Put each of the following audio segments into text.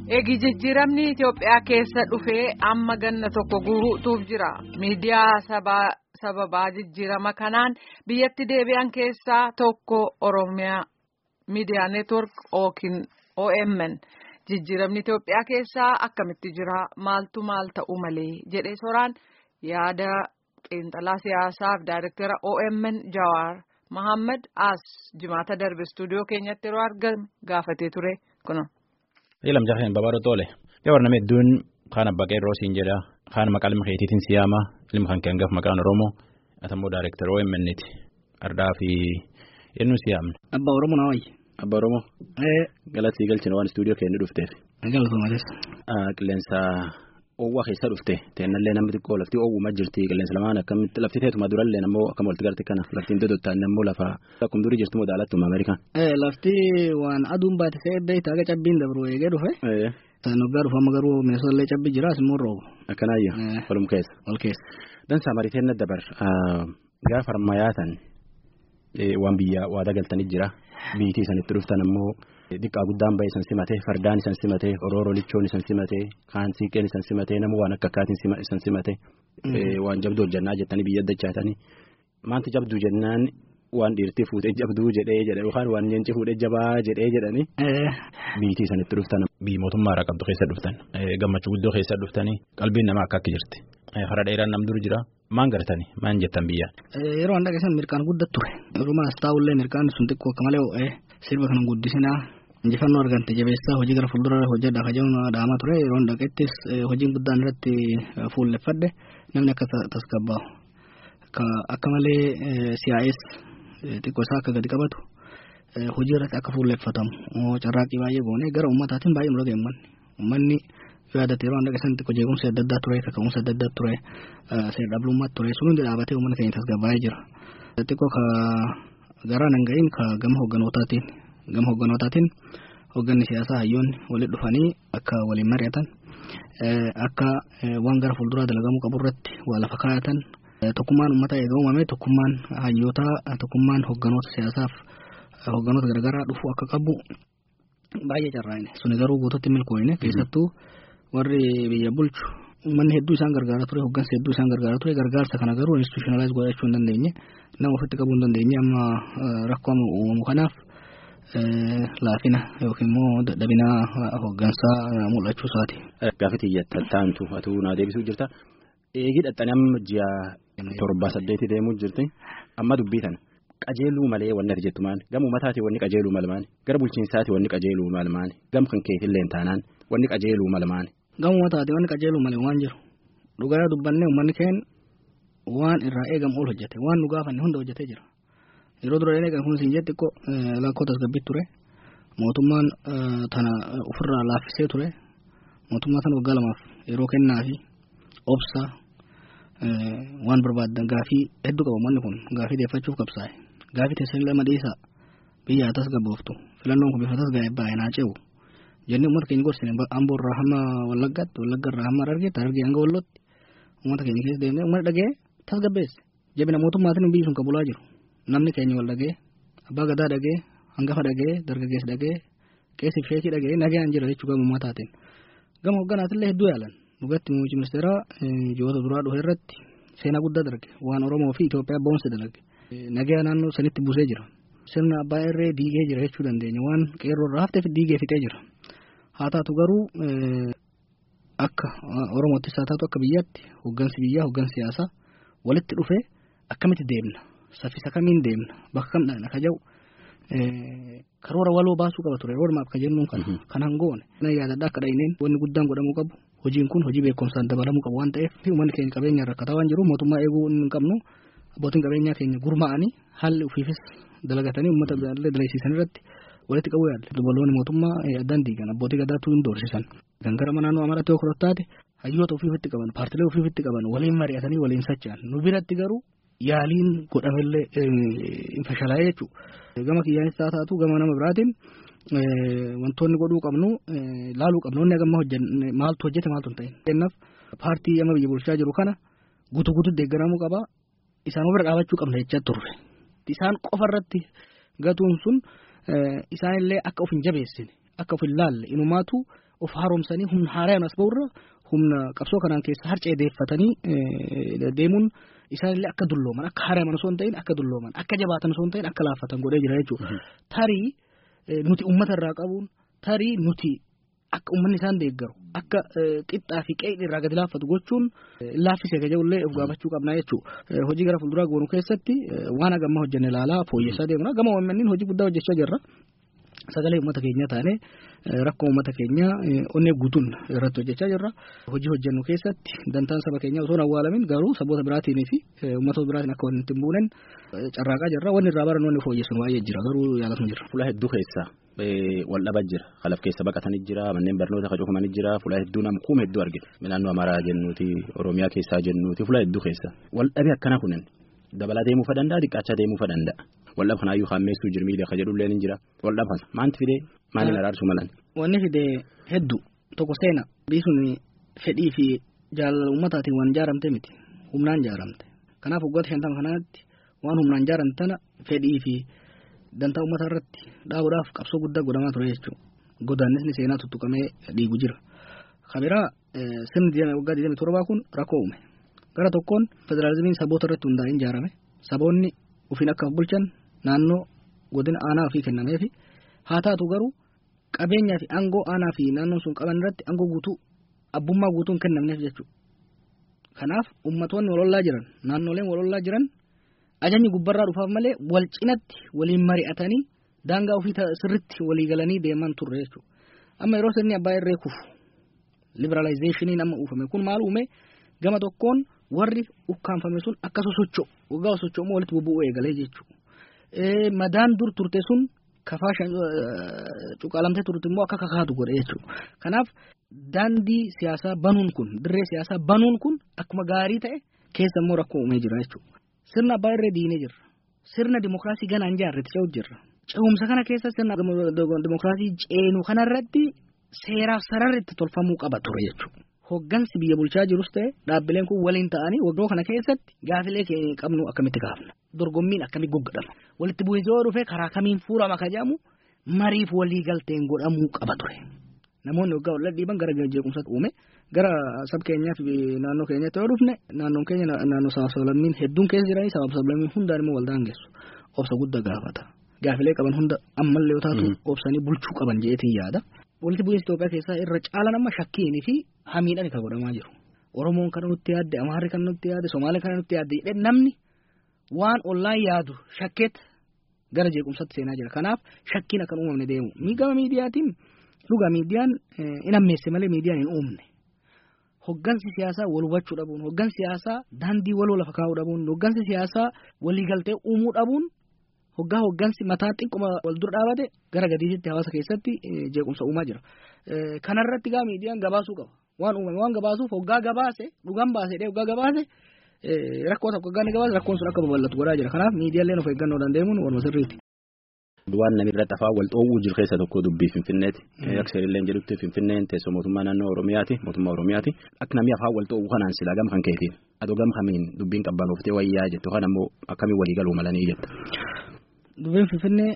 Eegi jijjiiramni Itoophiyaa keessa dhufee amma ganna tokko guutuuf jira. Miidiyaa sababaa jijjiirama kanaan biyyatti deebi'an keessaa tokko Oromiyaa Miidiyaa Neetwork yookiin OMN. Jijjiiramni Itoophiyaa keessaa akkamitti jira? Maaltu maal ta'uu malee? jedhee soraan yaada xiinxalaa siyaasaaf daayirektara OMN Jawaar Mohaammed As jimaata darbe istuudiyoo keenyatti yeroo argame gaafatee ture kunuun. Ilam jaafeen babaadho toole. Gabaa nama hedduun kaan abbaa qeerroo siin jedha. Kaan maqaa ilma keetiitiin siyaama. Ilma kan kee hangaaf maqaan Oromoo. Atammoo daayirektara OMN'ti. Ardaa fi eenyu siyaamna. Abbaa Oromoo naa wayyi. Abbaa Oromoo. Galatti galchina waan istuudiyoo keenya dhufteef. Galatoomatis. Qilleensa oowwaa keessa dhufte teennallee namni xiqqoo lafti oowwumaa jirti qilleensa lamaan akkamitti lafti teetuma durallee ammoo akkam walitti galti kana laftiin dodottaan ammoo lafa akkuma durii jirtu modaalatuma Ameerikaan. Lafti waan aduun baate se'ee beektaa aga cabbiin dabru eegee dhufe. Noggaa dhufa amma garuu mineesootallee cabbi jira asimmoo roobu. Akkanaayyoo. Walum keessa. Wal keessa. Dansaa mariiteen dabar gaafa harmayyaatan waan biyya waadaa galtanii jira biitii sanitti dhuftan ammoo. Diqqaa guddaan bahe isan simatee fardaan isan simatee orooroo lichoon isan simatee kaan siiqeen isan simatee nama waan akka akkaatiin isan simatee waan jabduu hojjannaa jettanii biyya addachaatanii maanti jabduu jennaan waan dhiirtii fuudhee jabduu jedhee jedhe yookaan waan nyeenci fuudhee jabaa jedhee jedhanii biitii isanitti dhuftan biyyi mootummaa irraa qabdu keessa dhuftan gammachuu guddoo keessa dhuftanii qalbiin namaa akka akka jirti hara dheeraan nam dur jira maan gartanii maan jettan biyya. Yeroo an dhageessan mirkaan guddat ture dhumaas taa'ullee mirkaan sun xiqqoo akka malee ho'ee sirba kana guddisinaa. injifannoo argante jabeessaa hojii gara fuuldura hojjedha kajaa'uun dhaamaa ture yeroo dhaqettis hojiin guddaan irratti fuulleffadhe namni akka tasgabbaa'u akka malee siyaa'ees xiqqoo isaa akka gadi qabatu hojii irratti akka fuulleffatamu carraaqqii baay'ee goone gara ummataatiin baay'ee mul'ata uummanni uummanni yaadate yeroo dhaqeessan xiqqoo jeequmsi adda addaa ture kaka'umsi adda addaa ture seera dhablummaa ture sun hundi dhaabatee uummanni keenya tasgabbaa'ee jira xiqqoo ka garaa nan ga'iin ka gama hoogganootaatiin. gama hoogganootaatiin hoogganni siyaasaa hayyoonni walitti dhufanii akka waliin mari'atan akka waan gara fuulduraa dalagamuu qabu irratti waa lafa kaayatan tokkummaan uummataa eega uumame tokkummaan hayyootaa tokkummaan hoogganoota siyaasaaf hoogganoota garaagaraa dhufuu akka qabu baay'ee carraa'ine suni garuu guututti milkooyine keessattuu warri biyya bulchu uummanni hedduu isaan gargaaraa ture hooggansa hedduu isaan gargaaraa ture gargaarsa kana garuu institutionalize godhachuu hin dandeenye nama ofitti qabuu hin dandeenye amma rakkoo uumamu kanaaf. laafina yookiin immoo dadhabina hooggansaa mul'achuu isaati. Gaafa xiyyattaantu atuu naa deebisuu jirta. Eegi dhaxxanii amma ji'a torbaa saddeeti deemuu jirti. Amma dubbii kana qajeeluu malee wanni ati jettu maali? Gama uummataati wanni qajeeluu mala maali? Gara bulchiinsaati wanni qajeeluu mala maali? Gama kan keetillee taanaan wanni qajeeluu mala maali? Gama uummataati wanni qajeeluu malee waan jiru. Dhugaa dubbannee uummanni keenya waan irraa eegamu ol hojjete waan nu gaafanne hunda hojjetee jira. yeroo dura eegan kun siin jetti lakkoo tasgabbii ture mootummaan tana ofirraa laaffisee ture mootummaa tana waggaa lamaaf yeroo kennaa fi obsa waan barbaadan gaafii hedduu qaba manni kun gaafii deeffachuuf qabsaa'e gaafii teessan lama dhiisaa biyya tasgabbooftu filannoon kun bifa tasgaa'e baay'ee naa ce'u jennee uummata keenya gorsine amboo irraa hamma wallaggaatti wallagga irraa hamma argeetti argee hanga wallootti uummata keenya keessa deemnee uummanni dhagee tasgabbeesse jabina mootummaatiin biyyi sun qabulaa jiru. namni keenya wal dhagee abbaa gadaa dhagee hangafa dhagee dargaggeessa dhagee qeessiif sheekii dhagee nagaan jira jechuu gama uummataatiin gama hogganaatillee hedduu yaalan dhugatti muummichi ministeeraa ji'oota duraa dhufe irratti seenaa guddaa darge waan oromoo fi Itoophiyaa boonsa dalage nagaa naannoo sanitti buusee jira sirna abbaa irree diigee jira jechuu dandeenya waan qeerroo irraa hafteef diigee fixee jira haa taatu garuu akka oromoottis haa taatu akka biyyaatti hoggansi biyyaa hoggansi siyaasaa walitti dhufee akkamitti deemna. saffisa kamiin deemna bakka kam dhaqna ka jedhu karoora waloo baasuu qaba ture roodmaap ka jennuun kana kan hangoone na yaadadha akka dhahineen wanni guddaan godhamuu qabu hojiin kun hojii beekumsaan dabalamuu qabu waan ta'eef uummanni keenya qabeenya rakkataa waan jiru mootummaa eeguu hin qabnu abbootiin qabeenyaa keenya gurmaa'anii haalli ofiifis dalagatanii uummata biraallee dalaysiisan irratti walitti qabuu yaalle dubaloonni mootummaa addaan diigan abbootii gadaatu hin doorsisan kan gara naannoo amaraatti yoo taate hayyoota ofiifitti qaban paartilee ofiifitti qaban waliin mari'atanii waliin socho'an nu biratti garuu yaaliin godhamellee hin fashalaa'ee jechuudha. Gama kiyyaanis haa taatu gama nama biraatiin wantoonni godhuu qabnu laaluu qabnu inni agamma hojjenne maaltu hojjete maaltu hin ta'in. Kennaaf paartii amma biyya bulchaa jiru kana guutuu guutuu deeggaramuu qaba isaan bira dhaabachuu qabna jechaa turre. Isaan qofa irratti gatuun sun isaanillee akka of hin jabeessine akka of hin laalle inumaatu of haaromsanii humna haaraan as ba'urra humna qabsoo kanaan keessa harcee deeffatanii deemuun isaanillee akka dullooman akka haaraman osoo hin ta'in akka dullooman akka jabaatan osoo hin ta'in akka laaffatan godhee jira jechuudha. Tarii nuti uummata irraa qabuun tarii nuti akka uummanni isaan deeggaru akka qixxaa fi qe'ee irraa gadi laaffatu gochuun laaffisee kaja'ullee of gaafachuu qabna jechuudha. Hojii gara fuulduraa goonu keessatti waan hagamma hojjenne ilaalaa fooyyessaa deemna. Gama uummanniin hojii guddaa hojjechaa jirra. Sagalee uummata keenyaa taanee rakkoo uummata keenyaa onnee guutuun irratti hojjechaa jirra. Hojii hojjennu keessatti dantaan saba keenyaa osoo hin awwaalamin garuu saboota biraatiin fi uummatoota biraatiin akka wanti hin buunen carraaqaa jirra. Wanni irraa baran wanni fooyyessan baay'ee jira garuu yaalatuma jira. Fuula hedduu keessa wal dhabaa jira. Kalaf keessa baqatanii jira. Manneen barnoota qacuufamanii jira. Fuula hedduu nam kuuma hedduu argina. Naannoo Amaaraa jennuuti Oromiyaa keessaa jennuuti fuula hedduu keessa. Wal dhabee akkana kunin dabalaa deemuu fa danda'a xiqqaachaa deemuu fa danda'a. Waldhab kanaayyuu hammeessuu jirmiidha ka jedhullee ni jira. Waldhab kana maanti fidee maaliin araarsuu malan? Wanni fidee hedduu tokko seena biisuun fedhii fi jaalala uummataatiin waan ijaaramte miti humnaan ijaaramte. Kanaaf waggoota shantama kanaatti waan humnaan ijaaramte tana fedhii fi dantaa uummataa irratti dhaabuudhaaf qabsoo guddaa godhamaa ture jechuudha. Godaannisni seenaa tuttuqamee dhiigu jira. Kabiraa sirni waggaa 27 kun rakkoo uume. Gara tokkoon federaalizimiin saboota irratti hundaa'een ijaarame. Saboonni ofiin akka bulchan naannoo godina aanaa ofii kennameefi haa taatu garuu qabeenyaa fi aangoo aanaa fi naannoon sun qaban irratti aangoo guutuu abbummaa guutuu hin kennamneef jechuudha. Kanaaf ummatoonni walollaa jiran naannoleen walollaa jiran ajajni gubbarraa dhufaaf malee wal cinatti waliin mari'atanii daangaa ofii sirritti walii galanii deeman turre jechuudha. Amma yeroo sirni abbaa irree kufu liberaalayizeeshiniin amma uufame kun maal uume gama tokkoon warri ukkaanfame sun akka sosocho'u waggaa sosocho'u walitti bubbu'uu eegalee jechuudha. Madaan dur turte sun kafaa cuqaalamtee turte immoo akka kakaatu godhe jechuudha. Kanaaf daandii siyaasaa banuun kun dirree siyaasaa banuun kun akkuma gaarii ta'e keessa immoo rakkoo uumee jira jechuudha. Sirna abbaa irree diinee jirra. Sirna dimookiraasii ganaan jaarretti ce'uuf jirra. Ce'umsa kana keessa sirna dimookiraasii ceenu kanarratti seeraaf sararri itti tolfamuu qaba ture jechuudha. Hoggansi biyya bulchaa jirus ta'e dhaabbileen kun waliin ta'anii waggaa kana keessatti gaafilee qabnu akkamitti gaafna. Dorgommiin akkamitti goggodhama. Walitti bu'iinsa yoo dhufe karaa kamiin fuurama ka jedhamu mariif walii galteen godhamuu qaba ture. Namoonni waggaa wal dhiiban gara jeequmsaatti uume gara sab keenyaa fi naannoo keenyatti yoo dhufne naannoon keenya naannoo sabaaf sablammiin hedduun keessa jiranii sabaaf sablammiin hundaan immoo wal daangessu. Obsa guddaa gaafata. Gaafilee qaban hunda ammallee yoo taatu obsanii bulchuu qaban jeetiin yaada. Walitti bu'iinsa Itoophiyaa keessaa irra caalan amma shakkiinii fi hamiidhaan kan godhamaa jiru. Oromoon kana nutti yaadde, Amaarri kana nutti yaadde, Somaalee kana nutti yaadde jedhee namni waan ollaan yaadu shakkeet gara jeequmsaatti seenaa jira. Kanaaf shakkiin akka uumamne deemu. Gama miidiyaatiin dhugaa miidiyaan hin ammeesse malee miidiyaan hin uumne. Hoggansi siyaasaa wal hubachuu dhabuun, hoggansi siyaasaa daandii waloo lafa kaa'uu dhabuun, hoggansi siyaasaa waliigaltee uumuu dhabuun hoggaa hoggansi mataa xiqquma wal dura dhaabate gara gadiitti hawaasa keessatti jeequmsa uumaa jira. Kanarratti gaa miidiyaan gabaasuu qaba. Waan uumame waan gabaasuuf hoggaa gabaase dhugaan baase dhee hoggaa gabaase rakkoo tokko hoggaa ni gabaase rakkoon sun akka babal'atu godhaa jira. Kanaaf miidiyaaleen of eeggannoo dandeemuun waluma sirriiti. Waan namni irra xafaa wal dhoowwuu jiru keessa tokko dubbii Finfinneeti. Akka seerilleen jedhutti Finfinneen teessoo mootummaa naannoo Oromiyaati. Mootummaa Oromiyaati. Akka namni afaan wal dhoowwuu kanaan silaa gama kan keetiin. Adoo gama kamiin dubbiin qabbanoftee wayyaa jettu kan ammoo akkamiin walii galuu malanii jetta. Dubbiin Finfinnee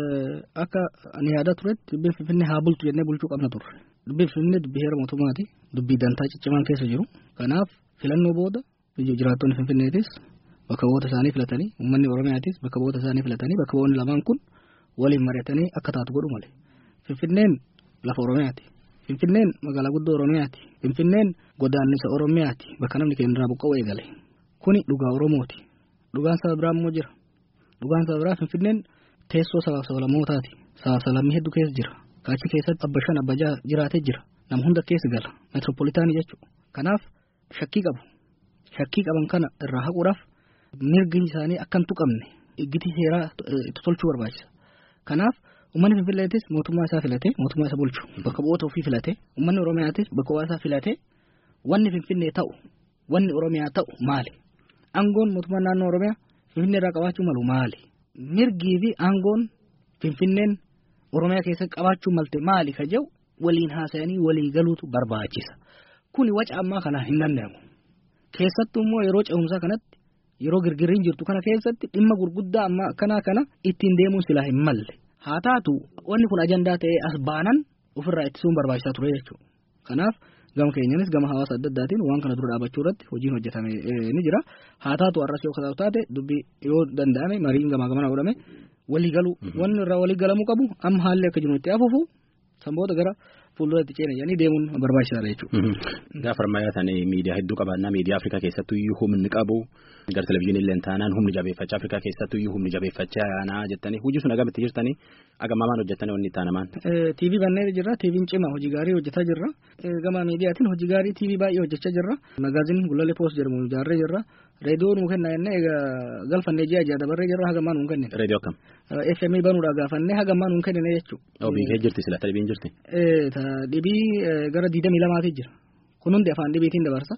akka ani yaada turetti dubbiin Finfinnee haa bultu jennee bulchuu qabna turre. Dubbiin Finfinnee dubbii heera mootummaati. Dubbii dantaa ciccimaan keessa jiru. Kanaaf filannoo booda jiraattonni Finfinneetis bakka bu'oota isaanii filatanii uummanni Oromiyaatis bakka bu'oota isaanii filatanii bakka bu'oonni lamaan kun waliin mari'atanii akka taatu godhu malee. Finfinneen lafa Oromiyaati. Finfinneen magaalaa guddoo Oromiyaati. Finfinneen godaannisa Oromiyaati. Bakka namni keenya irraa buqqa'u eegale. Kuni dhugaa Oromooti. Dhugaan saba biraa immoo jira. Dhugaan saba biraa Finfinneen teessoo sabaaf sablammootaati. Sabaaf sablammii hedduu keessa jira. Kaachi keessatti abba shan abba jaha jiraatee jira. Nama hunda keessa gala. Meetiroopolitaanii jechuudha. Kanaaf shakkii qabu. Shakkii qaban kana irraa haquudhaaf mirgi isaanii akka hin tuqamne gitii seeraa itti tolchuu barbaachisa. Kanaaf uummanni Finfinneetis mootummaa isaa filatee mootummaa isa bulchu bakka bu'oota ofii filatee uummanni Oromiyaatis bakka bu'aa isaa filatee wanni Finfinnee ta'u wanni Oromiyaa ta'u maali? Aangoon mootummaa naannoo Oromiyaa Finfinnee irraa qabaachuu malu maali? Mirgii fi aangoon Finfinneen Oromiyaa keessatti qabaachuu malte maali ka jedhu waliin haasa'anii walii galuutu barbaachisa. Kuni waca ammaa kana hin danda'amu. Keessattuu immoo yeroo ce'umsaa kanatti yeroo girgirriin jirtu kana keessatti dhimma gurguddaa amma akkanaa kana ittiin deemuun silaa hin malle. Haa taatu wanni kun ajandaa ta'ee as baanan ofirraa ittisuun barbaachisaa ture jechuudha. Kanaaf gama keenyanis gama hawaasa adda addaatiin waan kana dura dhaabachuu irratti hojiin hojjetame ni jira. Haa taatu har'as yoo kataatu taate dubbii yoo danda'ame mariin gamaa gamana godhame walii galu wanni irraa walii galamuu qabu amma haalli akka jiru itti hafuufu sanboota gara fuulduratti ceena jedhanii deemuun barbaachisaadha jechuudha. Gaafa ammayyaa ta'an miidiyaa hedduu qabaannaa miidiyaa Afrikaa keessattuu iyyuu humni qabu gara televizyiinii illee taanaan humni jabeeffachaa Afrikaa keessattuu iyyuu humni jabeeffachaa yaanaa jettanii hojii sun agamitti jirtanii agamaamaan hojjettanii wanni taanamaan. TV bannee jirra TV'n cima hojii gaarii hojjetaa jirra gama miidiyaatiin hojii gaarii TV baay'ee hojjechaa jirra magaaziin gulalee poost jedhamu ijaarree jirra reediyoo nuu kenna jennee egaa galfannee ji'a ji'a dabarree jirra hagamaa nuu kennine. Reediyoo akkam. FM banuudha gaafannee hagamaa nuu kennine jechuudha. Oo biikee jirti sila dhibiin jirti. Dhibii gara diidamii lamaatii jira. Kun hundi afaan dhibiitiin dabarsa.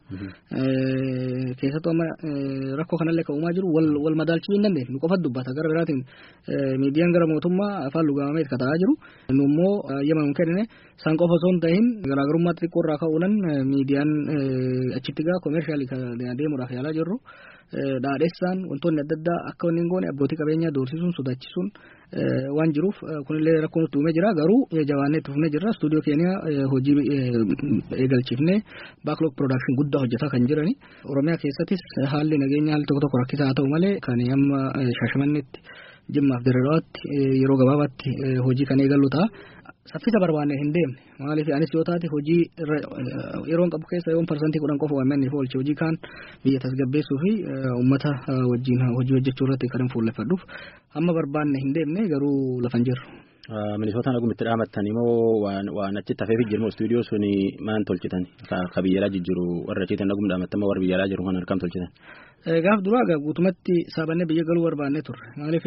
Keessattuu amma rakkoo kanallee kan uumaa jiru wal madaalchuu hin dandeenye. Nu qofa dubbata gara biraatiin miidiyaan gara mootummaa afaan lugaamee itti kataa jiru. Nu immoo yema nu kennine san qofa osoo hin ta'in garaagarummaa xixiqqoo irraa ka'uudhaan miidiyaan achitti gaa koomeershaalii deemuudhaaf yaalaa jirru. Dhaadheessaan wantoonni adda addaa akka wanni hin goone abbootii qabeenyaa doorsisuun sodaachisuun waan jiruuf kunillee rakkoo nutti uumee jira garuu jabaannee itti fufnee jirra istuudiyoo keenya hojii eegalchiifnee baaklog piroodakshin guddaa hojjetaa kan jirani oromiyaa keessattis haalli nageenya haalli tokko tokko rakkisaa haa ta'u malee kan amma shaashamannetti jimmaaf dirreedawaatti yeroo gabaabaatti hojii kan eegallu ta'a. Saffisa barbaanne hin deemne maaliif anis yoo taate hojii yeroon qabu keessa yoon parsantii kudhan qofa waan manni oolche hojii kaan biyya tasgabbeessuu fi uummata wajjin hojii hojjechuu irratti kan fuulleffadhuuf amma barbaanne hin deemne garuu lafan jirru. Minisootaan agumitti dhaamattanii moo waan achitti hafeef jirmoo istuudiyoo suni maan tolchitan ka biyyalaa jijjiru warra achiitan agum dhaamattama warra biyyalaa jiru kan harkam tolchitan. Gaaf duraa guutumatti saabannee biyya galuu barbaannee turre maaliif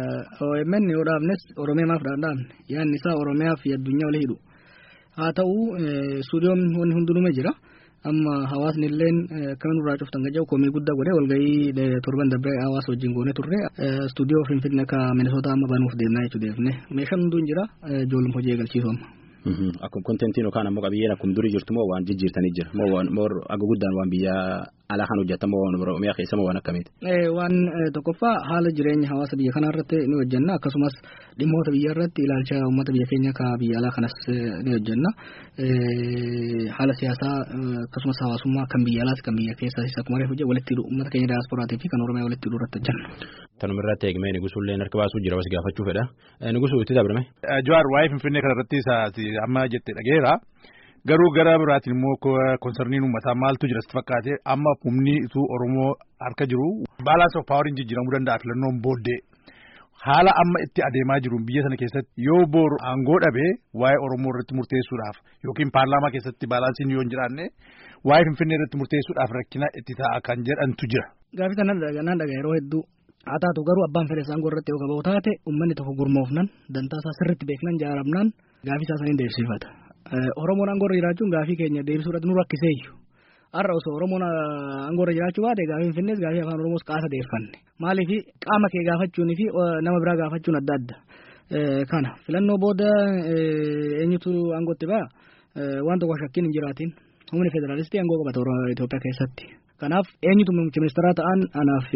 OMN yoo dhaabnes Oromiyaaf dhaabne yaadni isaa Oromiyaa fi addunyaa walii hidhu haa ta'u istuudiyoon wanni hundinume jira amma hawaasni illeen akkamiin irraa cuftan gaja'u komii guddaa godhee walgahii torban darbee hawaasa wajjin goone turre istuudiyoo finfinnee akka Minisootaa amma banuuf deemnaa jechuu deefne meeshaan hunduu hin jira ijoollum hojii eegalchiisu amma. Akkuma kontentiin yookaan ammoo qabiyyeen akkuma durii jirtu moo waan jijjiirtanii jira moo aga guddaan waan biyya alaa kan hojjetamu waan Oromiyaa keessa moo waan akkamiiti? Waan tokkoffaa haala jireenya hawaasa biyya kanaa irratti ni hojjenna akkasumas dhimmoota biyya irratti ilaalcha uummata biyya keenya ka biyya alaa kanas ni hojjenna. Haala siyaasaa akkasumas hawaasummaa kan biyya alaas kan biyya keessaas akkuma reefu hojii walitti hidhu uummata keenya daasporaatii fi kan Oromiyaa walitti hidhuu irratti hojjenna. Tanuma irratti eegmee Nigusullee harka baasuu jira was gaafachuu fedha. Nigusuu itti dabrame. Jawaar waa'ee Finfinnee kanarratti amma jettee dhageera. Garuu gara biraatiin immoo konsarniin uummataa maaltu jira sitti fakkaate amma humni ituu Oromoo harka jiru baalaansi of paawariin jijjiiramuu danda'a filannoon booddee. Haala amma itti adeemaa jiru biyya sana keessatti yoo boru aangoo dhabee waa'ee Oromoo irratti murteessuudhaaf yookiin paarlaamaa keessatti baalaansiin yoo hin jiraanne waa'ee Finfinnee irratti murteessuudhaaf rakkina itti ta'a kan jedhantu jira. Gaafii kanaan dhagaa yeroo hedduu haa taatu garuu abbaan fedhe aangoo irratti yoo qabu taate uummanni tokko gurmoofnan dantaa isaa sirriitti beeknan jaaramnaan gaafii isaa saniin deebisifata. Oromoon aangoo irra jiraachuun gaafii keenya deebisuudhaaf nu rakkiseeyyu. Har'a osoo Oromoon aangoo irra jiraachuu baate gaafii Finfinnees gaafii afaan Oromoos qaasa deeffanne. Maaliif qaama kee gaafachuunii fi nama biraa gaafachuun adda adda. Kana filannoo booda eenyutu aangootti ba'a waan tokko shakkiin hin jiraatin humni federaalistii aangoo qabata Itoophiyaa keessatti. Kanaaf eenyutu muummicha ministeeraa ta'an anaaf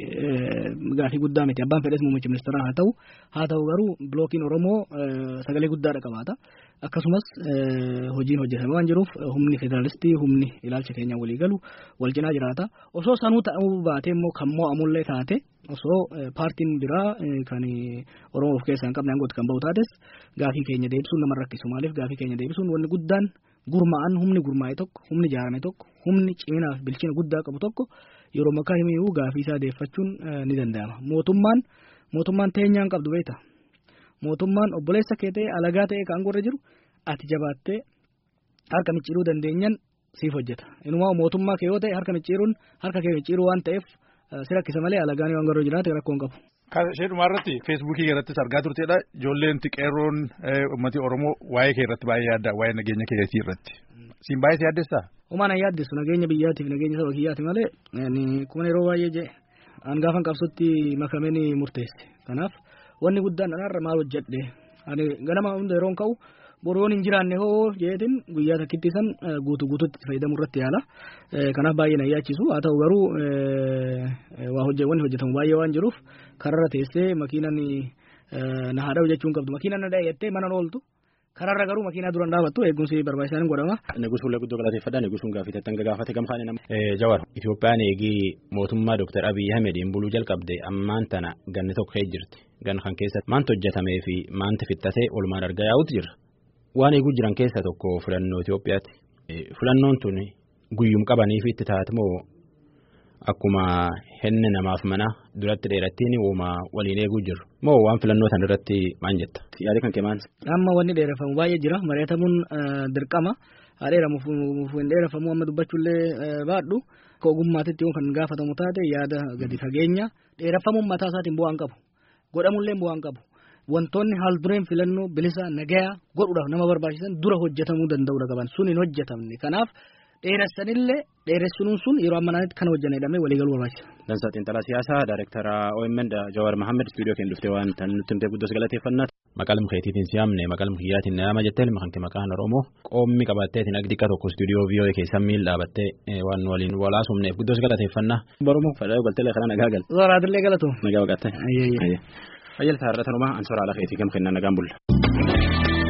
gaafii guddaa miti abbaan fedhes muummicha ministeeraa haa ta'u haa ta'u garuu bilookiin Oromoo sagalee guddaadha qabaata. Akkasumas hojiin hojjetame waan jiruuf humni federaalistii humni ilaalcha keenya walii galu wal cinaa jiraata. Osoo sanuu ta'uu baatee immoo kan mo'amullee taate osoo paartiin biraa kan Oromoo of keessaa hin qabne aangootti kan bahu taates gaafii keenya deebisuun nama rakkisu maaliif gaafii keenya deebisuun wanni guddaan gurmaa'an humni gurmaa'e tokko humni ijaarame tokko humni ciminaa fi bilchina guddaa qabu tokko yeroo makkaa himiyyuu gaafii isaa deeffachuun ni danda'ama. Mootummaan mootummaan teenyaan qabdu beekta. Mootummaan obboleessa kee ta'e alagaa ta'e kan aangoo irra jiru ati jabaattee harka micciiruu dandeenyan siif hojjeta. Inumaa mootummaa kee yoo ta'e harka micciiruun harka kee micciiruu waan ta'eef si rakkisa malee alagaan yoo aangoo irra jiraate rakkoo hin qabu. Kan ishee dhumaa irratti feesbuukii irrattis argaa turtedha. Ijoolleen xiqqeerroon uummati Oromoo waa'ee kee irratti baay'ee yaadda waa'ee nageenya keetii irratti. Siin baay'ee si yaaddessaa? Homaa na yaaddeessu nageenya biyyaatiif nageenya saba kiyyaati malee kuma yeroo baay'ee jee an gaafan qabsutti makamee ni murteesse. Kanaaf wanni guddaan anarra maal hojjedhe ani ganama hunda yeroon ka'u boru yoon hin jiraanne hoo jeetin guyyaa takkitti san guutuu guutuutti fayyadamuu irratti yaala. Kanaaf baay'ee na yaachisu haa ta'u garuu waa hojje wanni hojjetamu baay'ee waan jiruuf kararra teessee makiinan na haadha jechuun qabdu makiinan na dhayettee mana ooltu Karaarra garuu makiinaa duraan dhaabattu eegumsi barbaachisaan godhama. Negus fuullee guddoo galateeffadha. Negusuun gaaffiitti hanga gaafate gamkaane nama. Jawar Itoophiyaan eegii mootummaa Dr. Abiyyi Ahmediin buluu jalqabde ammaan tana ganni tokko kee jirti. Gan kan keessatti maanti hojjetamee fi maanti fixatee olmaan argaa yaa'utu jira. Waan eeguu jiran keessaa tokko filannoo Itoophiyaati. Filannoon tun guyyum qabanii fi itti taate moo akkuma henne namaaf mana duratti dheerattiin uuma waliin eeguu jiru. Moo waan filannoo sana irratti maal jetta? Yaada kan kee maal? Amma wanni dheerafamu baay'ee jira. Mari'atamuun dirqama. Haa dheeramuuf hin dheerafamu amma dubbachuullee baadhu. Akka ogummaatitti yoo kan gaafatamu taate yaada gadi fageenya. Dheerafamuun mataa isaatiin bu'aa hin qabu. Godhamullee bu'aa hin qabu. Wantoonni haal dureen filannoo bilisa nagayaa godhuudhaaf nama barbaachisan dura hojjetamuu danda'uudha qaban sun hin hojjetamne kanaaf dheeressanillee dheeressuun sun yeroo ammanaatti kan hojjanne jedhamee waliigaluu barbaachisa. Dansaa Xiinxalaa Siyaasaa Daayirektara OMN Jawaar Mahammed Istuudiyoo keenya dhuftee waan tan nutti himtee guddos galateeffannaa. Maqaa keetiitiin siyaamne maqaa kiyyaatiin nama jettee makanti maqaan Oromoo qoommi qabatteetiin agdiqa tokko istuudiyoo viiyoo keessan miil dhaabattee waan waliin walaasumneef guddos galateeffannaa. Oromoo fadhaa galtelee kana nagaa gal. Zoraadillee galatu. Nagaa waqattee. Fayyaltaa irra tanumaa ansoora ala keetii gam kennaa nagaan bulla.